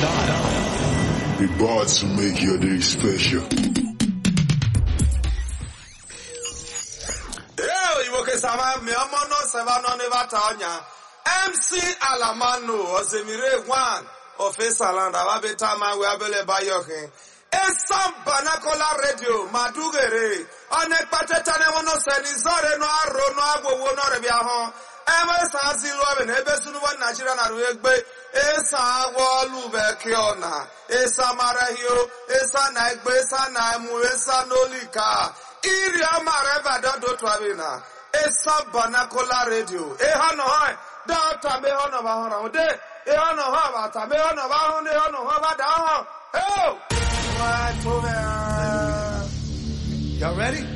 The bars to make your day special. Ee, Igbo kesama mi ọmọ náà sẹ́wà náà ní bàtà ọ̀nyà. MC Alamanu Osemire Gwan Ofe Salanda Wabeta Mawe Abele Bayokin. Esam Banakola Radio Madugere. Ọ̀nà ìpàtẹ́tà ni wọ́n náà sẹ́ni zọ́ọ̀rẹ́ náà arò náà agbowó náà rẹ̀ bí ahọ́n. Ebe san si lụọ bụ na ebe sunuwo Naijiria na rụ egbe ịsa agwọ ọlụbe ke ọna ịsa marahio ịsa na egbe ịsa na emu ịsa n'olika iri amara ebe adọdọ tụwabi na ịsa banakola redio ịha nọ ha dọta mbe ha nọ ba hụrụ ahụ de ịha nọ ha bata mbe ha nọ ba hụ de ha nọ ha ba da ahụ eo nwa tụme Y'all ready?